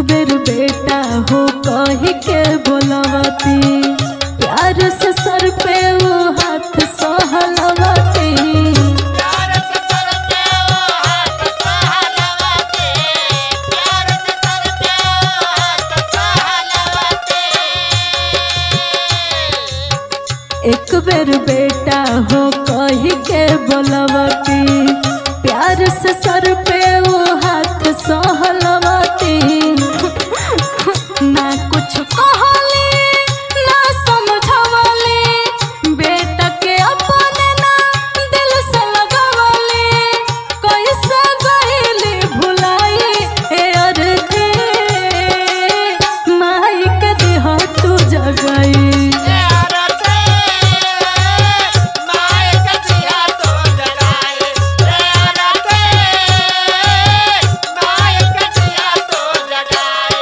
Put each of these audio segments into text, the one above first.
बेर बेटा हो कही के बोलवती प्यार से सर पे वो हाथ सहलवती प्यार से सर पे वो हाथ सहलवते प्यार से सर पे वो हाथ सहलवते एक बेर बेटा हो कही के बोलवती प्यार से सर पे वो हाथ सहलवती ना कुछ कहली ना समझवली बेटा के अपने ना दिल से लगवली कैसे गईली भुलाई ए अरथे माई के देह तू जगई प्यार से माय का दिया तो जगाए प्यार से माय का दिया तो जगाए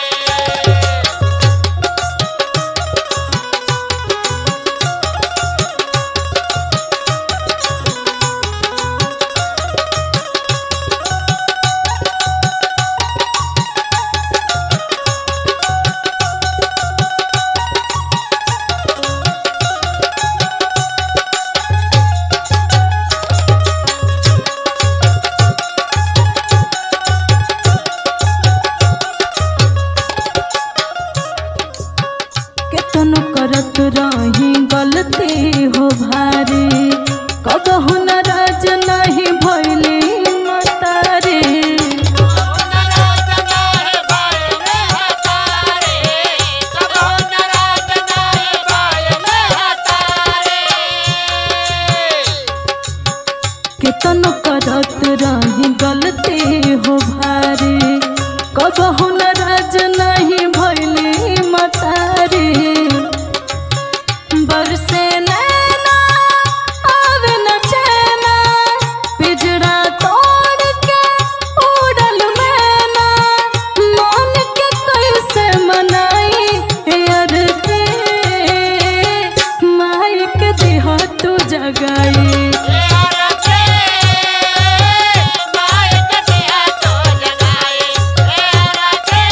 केतन करत रही गलती हो भारी कबहु नाराज नहीं भइली मतारी नाराज नाहे भाई ने हतारे कबो नाराज नाहे भाई ने हतारे केतन करत रही गलती हो भारी कबहु नाराज नहीं भइली मतारी बरसे नैना आवे न चैना पिजड़ा तोड़ के उड़ल मैना मन के कैसे मनाई यार ते माई के देह तू जगाई प्यार से माय का दिया तो जगाए प्यार से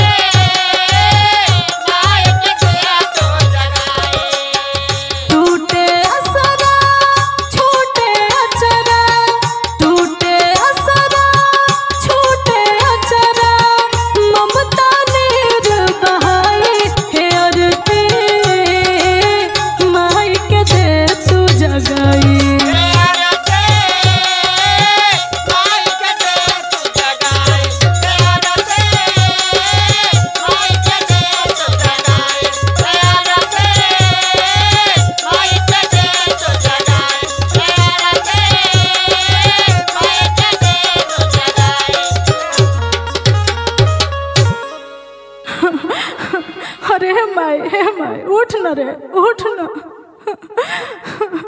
माय का दिया तो जगाए टूटे असरा छूटे अचरा टूटे असरा छूटे अचरा ममता नीर बहाई हे अरते माई के दे तू जगाई प्यार से माय का दिया तो जगाए प्यार से माय का दिया तो जगाए प्यार से माय का दिया तो जगाए प्यार से माय का दिया तो जगाए अरे हे माई हे माई उठ न रे उठ न